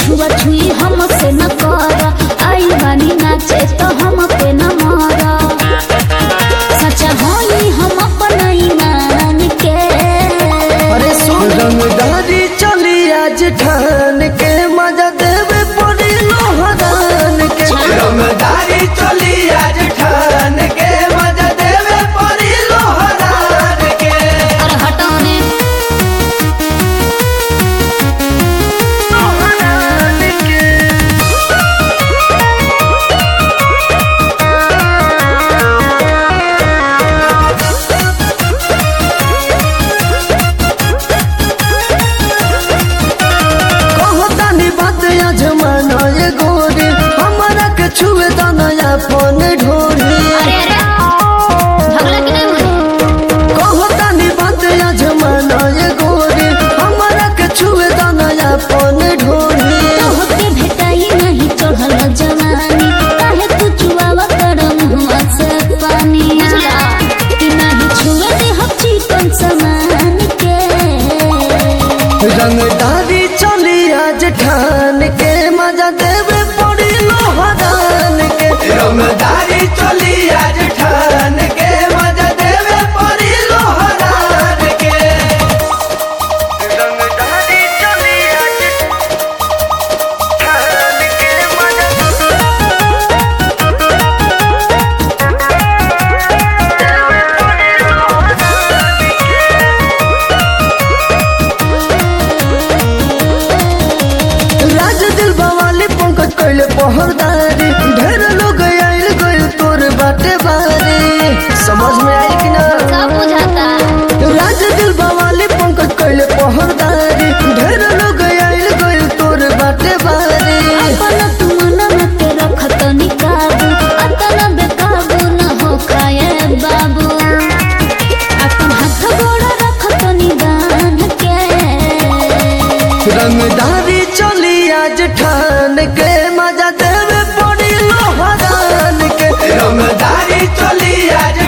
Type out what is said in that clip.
छुआ छुई हमसे न कर आई बानी नाचे तो हम पे न मर सच्चा होई हम अपन ईमान के अरे सुन रंगदारी चली आज ठान के मजा देवे पड़ी लोहदान के रंगदारी चली आज ठान के मजा देवे पड़ी लोहरान के अरे हटो ने कहतानी बात या जमाना ये गोरी हमारा के छुए दाना अपन ढोरी अरे अरे भगला कि नहीं मुझे कहतानी बात या जमाना ये गोरी हमारा के छुए दाना अपन ढोरी तोहके भेटाई नहीं चढ़ल जवानी काहे तू चुआवा कर मुहवा से पानी कि नहीं छुए दे हम चिकन समान के रंगदारी चली आज ठान के मजा देवे पड़ी लोहदान के रंगदारी चली आज ठान के मजा देवे पड़ी लोहरान के रंगदारी चली आज ठान के मजा राज दिल बवाली पंकज कैले पहरदारी ढेर लोग आइल गइल तोर बाटे बारी समझ में आई कि ना सब बुझाता राज दिल बवाली पंकज कैले पहरदारी ढेर लोग आइल गइल तोर बाटे बारी अपन तू मन में के रखत निकाबू अतना बेकाबू न हो खाए बाबू अपन हाथ गोड़ रखत निदान के रंगदारी चली आज ठान के मजा देवे पड़ी लोहरान के रंगदारी चली आज